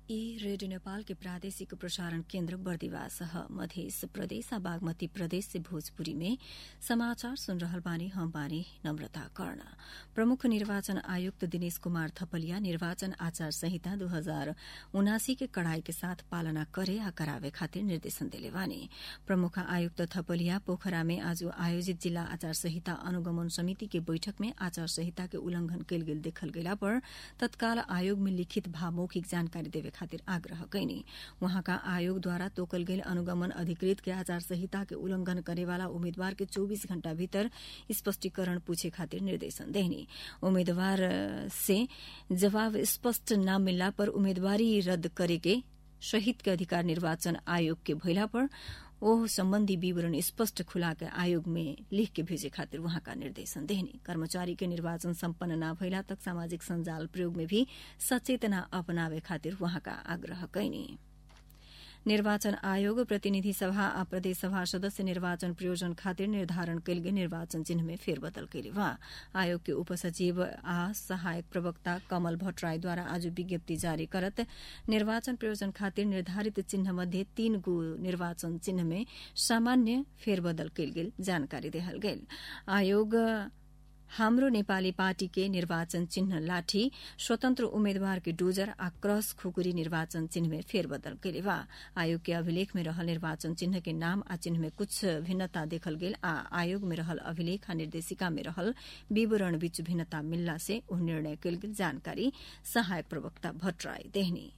ई रेडियो नेपाल के प्रादेशिक प्रसारण केन्द्र बर्दिवास ह मध्य प्रदेश आ बागमती प्रदेश से भोजपुरी में समाचार सुन रहल बानी हम बानी नम्रता कर्ण प्रमुख निर्वाचन आयुक्त दिनेश कुमार थपलिया निर्वाचन आचार संहिता दू हजार उनासी के कड़ाई के साथ पालना करे आ करावे खातिर निर्देशन देले बानी प्रमुख आयुक्त थपलिया पोखरा में आज आयोजित जिल्ला आचार संहिता अनुगमन समिति के बैठक में आचार संहिता के उल्लंघन कयल गेल देखल गेला पर तत्काल आयोग में लिखित भा मौखिक जानकारी देवे खातिर आग्रह कैनी वहाँका आयोगद्वारा तोकल गेल अनुगमन अधिकृत के आचार संहिता के उल्लंघन करेवाला उम्मीदवार के 24 घण्टा भीतर स्पष्टीकरण पूछे खातिर निर्देशन देनी उम्मीदवार से जवाब स्पष्ट न मिलला पर उम्मीदवारी रद्द करे के शहीद के अधिकार निर्वाचन आयोग के भइला पर ओह सम्बन्धी विवरण स्पष्ट खुला के आयोग में लिख के भेजे खातिर वहाँका निर्देशन देनी कर्मचारी के निर्वाचन सम्पन्न न भइला तक सामाजिक सञ्जाल प्रयोग में भी सचेतना अपनावे खातिर वहाँका आग्रह कैनी निर्वाचन आयोग प्रतिनिधि सभा आ प्रदेश सभा सदस्य निर्वाचन प्रयोजन खातिर निर्धारण कयल गेल निर्वाचन चिन्ह में फेरबदल कयले बा आयोग के उपसचिव आ सहायक प्रवक्ता कमल भट्टराईद्वारा आज विज्ञप्ति जारी करत निर्वाचन प्रयोजन खातिर निर्धारित चिन्ह मध्ये तीन गो निर्वाचन चिन्ह में सामान्य फेरबदल कयल गेल जानकारी देहल गेल आयोग हाम्रो नेपाली पार्टी के निर्वाचन चिन्ह लाठी स्वतन्त्र उम्मेद्वार के डोजर आ क्रस खुकुरी निर्वाचन चिन्ह में फेरबदल कैले बा आयोग के अभिलेख में रहल निर्वाचन चिन्ह के नाम आ चिन्ह में कुछ भिन्नता देखल गेल आ आयोग में रहल अभिलेख आ निर्देशिका में रहल विवरण बीच भिन्नता मिलला से उ निर्णय कयल गेल जानकारी सहायक प्रवक्ता भट्टराई देहनी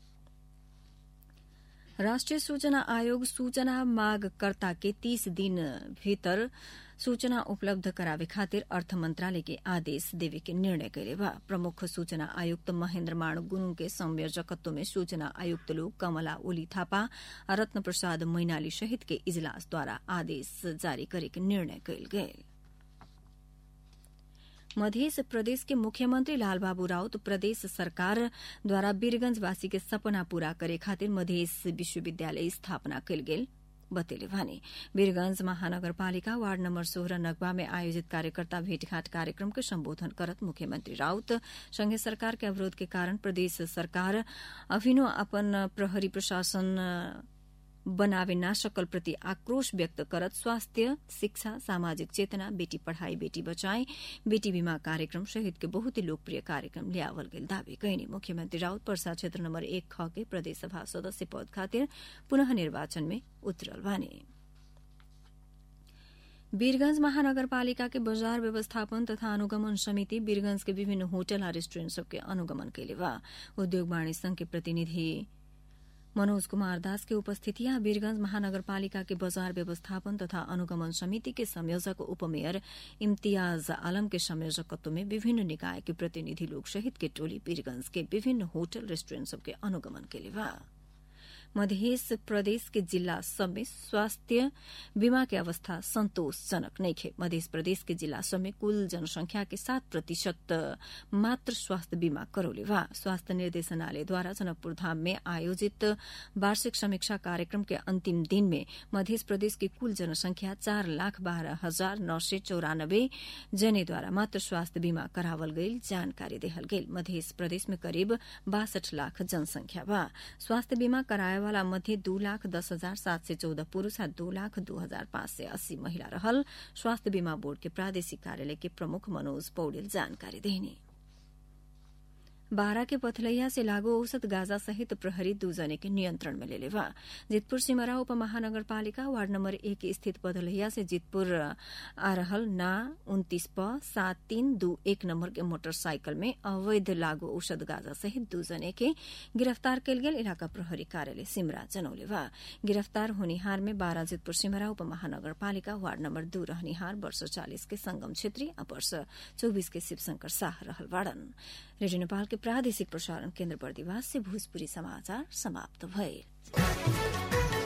राष्ट्रिय सूचना आयोग सूचना मागकर्ता के तीस दिन भीतर सूचना उपलब्ध करावे खातिर अर्थ मंत्रालय के आदेश देवे के निर्णय कैले बा प्रमुख सूचना आयुक्त महेन्द्र मान गुरूङ के संयोजकत्व में सूचना आयुक्त लोग कमला ओली थापा आ रत्न प्रसाद मैनाली सहित के इजलास द्वारा आदेश जारी करे के निर्णय कैल गेल मध्य प्रदेश के मुख्यमंत्री लालबाबू राउत प्रदेश सरकार द्वारा वीरगंजवासी के सपना पूरा करे खातिर मध्य विश्वविद्यालय स्थापना कयल गेल बतेले भने वीरगंज महानगरपालिका वार्ड नम्बर सोह्र नगवा में आयोजित कार्यकर्ता भेटघाट कार्यक्रम के सम्बोधन करत मुख्यमंत्री राउत संघीय सरकार के अवरोध के कारण प्रदेश सरकार अभिनो अपन प्रहरी प्रशासन बनावे ना सकल प्रति आक्रोश व्यक्त करत स्वास्थ्य शिक्षा सामाजिक चेतना बेटी पढ़ाई बेटी बचाए बेटी बीमा कार्यक्रम सहित के बहुत ही लोकप्रिय कार्यक्रम ल्यावल गेल दावी कैनी मुख्यमंत्री राउत पर्सा क्षेत्र नम्बर एक ख के प्रदेश सभा सदस्य पद खातिर पुनः निर्वाचन में उतरल बानी वीरगंज महानगरपालिका के बजार व्यवस्थापन तथा अनुगमन समिति वीरगंज के विभिन्न होटल आ रेस्टुरेंट सबके अनुगमन कैले बा उद्योग वाणिज्य संघ के प्रतिनिधि मनोज कुमार दास के उपस्थिति वीरगंज महानगरपालिका के बजार व्यवस्थापन तथा अनुगमन समिति के संयोजक उपमेयर इम्तियाज आलम के संयोजकत्व में विभिन्न निकाय के प्रतिनिधि लोग सहित के टोली वीरगंज के विभिन्न होटल रेस्टुरेंट सबके अनुगमन के लिए मध्य प्रदेश के जिला सब में स्वास्थ्य बीमा के अवस्था संतोषजनक नहीं है मध्य प्रदेश के जिला सब में कुल जनसंख्या के सात प्रतिशत मात्र स्वास्थ्य बीमा करोले वा स्वास्थ्य निर्देशनालय द्वारा जनकपुर धाम में आयोजित वार्षिक समीक्षा कार्यक्रम के अंतिम दिन में मध्य प्रदेश की कुल जनसंख्या चार लाख बारह हजार नौ सय चौरानब्बे जने द्वारा मात्र स्वास्थ्य बीमा करावल गई जानकारी देहल गई मध्य प्रदेश में करीब बासठ लाख जनसंख्या बा स्वास्थ्य बीमा कराए वाला मध्ये दू लाख दस हजार सात सय चौध पुरूष आ दू लाख दू हजार पाँच सय अस्सी महिला रहल स्वास्थ्य बीमा बोर्ड के प्रादेशिक कार्यालय के प्रमुख मनोज पौडेल जानकारी देने बारा के पथलैया से लागू औसत गाजा सहित प्रहरी दू जने के नियंत्रण में लेले बा जितपुर सिमरा उप महानगरपालिका वार्ड नंबर एक स्थित पथलैया से जितपुर आ रहल ना उन्तीस प सात तीन दू एक नंबर के मोटरसाइकिल में अवैध लागू औषध गाजा सहित दू जने के गिरफ्तार कयल गेल इलाका प्रहरी कार्यालय सिमरा जनौले बा गिरफ्तार होनिहार में बारा जितपुर सिमरा उप महानगरपालिका वार्ड नंबर दू रहनिहार वर्ष चालिस के संगम छेत्री आ वर्ष चौबीस के शिवशंकर शाह रहल वाड़न रेडियो नेपाल के प्रादेशिक प्रसारण केन्द्र बर्दिवास से भोजपुरी समाचार समाप्त भए